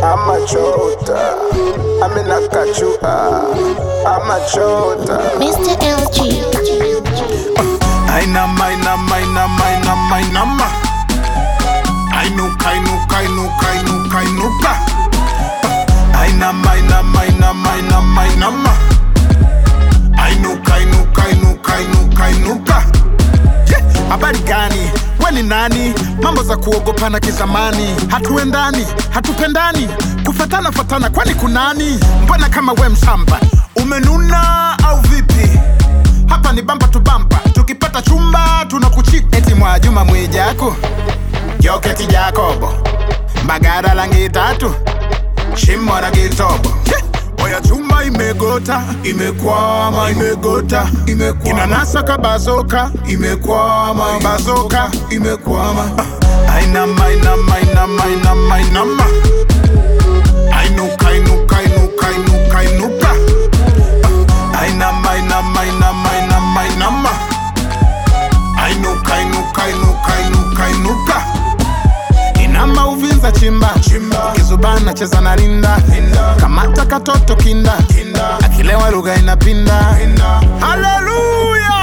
amachota aminakachua amachota Mr. LG. Ainama, ainama, ainama, ainama, ainama. Ainuka, ainuka, ainuka, ainuka, ainuka. Ainama, ainama, ainama, ainama, ainama. Ainuka, ainuka, ainuka, ainuka, ainuka. Je, Habari gani? We ni nani? Mambo za kuogopana kizamani, hatuendani, hatupendani, kufatana fatana, kwani kunani? Mbona kama we mshamba umenuna au vipi? hapa ni bampa tu bampa tukipata chumba tunakuchika eti mwa juma mwijaku joketi jakobo mbagara langi tatu shimo na kitobo oya chuma imegota imekwama imegota imekwama inanasa kabazoka imekwama bazoka imekwama Ah, ainama ainama ainama ainama ainama ainuka inuka inuka inuka inuka Ainama, ainama, ainama, ainama, ainama. Ainuka, inuka, inuka, inuka, inuka. Inama uvinza chimba ukizubana cheza na rinda kamata katoto kinda akilewa lugha inapinda haleluya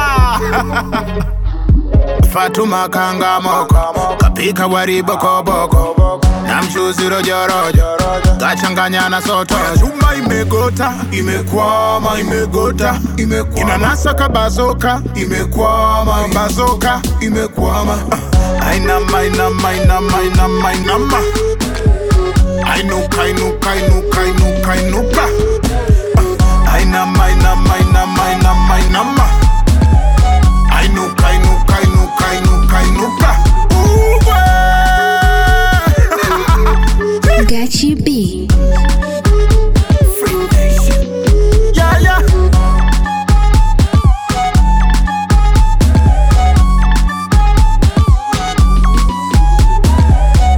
fatuma kangamoko kapika wari bokoboko na mchuzi rojorojo kachanganya na soto chuma imegota imekwama imegota imekwama inanasa kabazoka imekwama bazoka imekwama Ah, ainama ainama ainama ainama ainama ainuka inuka inuka inuka inuka Ah, ainama ainama ainama ainama ainama ainuka inuka inuka inuka inuka Uwe! Gachi B.